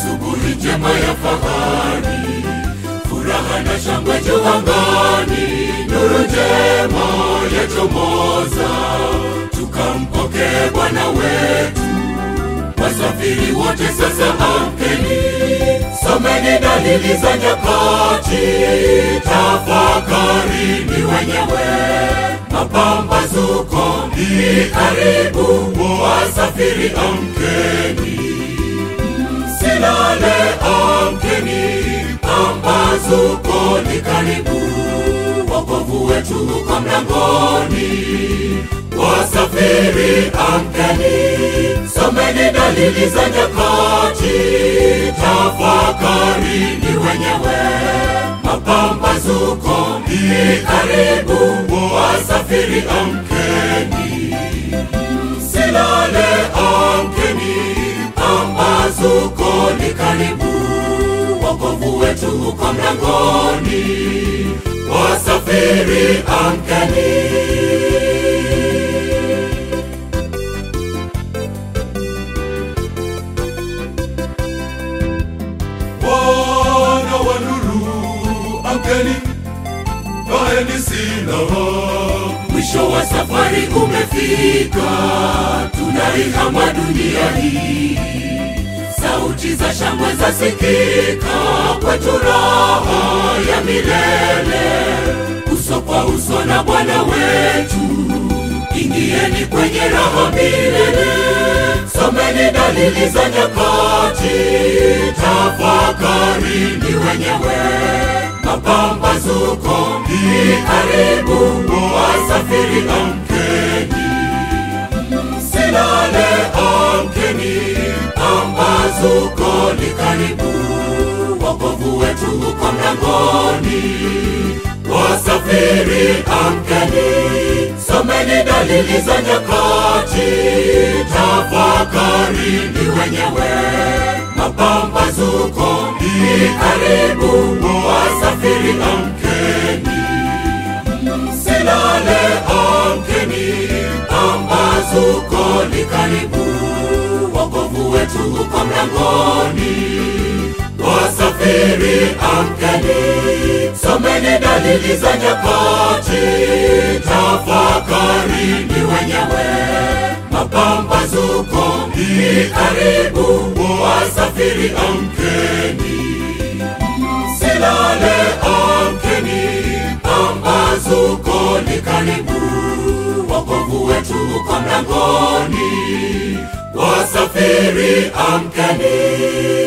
asubuhi njema ya fahari, furaha na shangwe juu angani, nuru njema yachomoza, tukampokee Bwana wetu. Wasafiri wote sasa amkeni, someni dalili za nyakati, tafakarini wenyewe, mapambazuko ni karibu, wasafiri amkeni, msilale, amkeni, pambazuko ni karibu, wokovu wetu uko mlangoni, wasafiri amkeni, someni dalili za nyakati, tafakarini wenyewe, mapambazuko ni karibu, wasafiri amkeni, msilale, amkeni, pambazuko ni karibu, wokovu wetu uko mlangoni, wasafiri amkeni. Wana wa nuru, amkeni, kaeni silaha. Mwisho wa safari umefika, tunaihama dunia hii. Sauti za shangwe zasikika, kwetu raha ya milele, uso kwa uso na Bwana wetu. Ingieni kwenye raha milele, someni dalili za nyakati, tafakarini wenyewe, mapambazuko ni karibu, wasafiri amkeni, msilale, amkeni, pambazuko ni karibu, wokovu wetu uko mlangoni, wasafiri amkeni, someni dalili za nyakati, tafakarini wenyewe, mapambazuko ni karibu, wasafiri amkeni, msilale, amkeni, pambazuko ni karibu, wokovu wetu uko mlangoni, wasafiri amkeni, someni dalili za nyakati, tafakarini wenyewe, mapambazuko ni karibu, wasafiri amkeni, msilale, amkeni, pambazuko ni karibu, wokovu wetu uko mlangoni, wasafiri amkeni.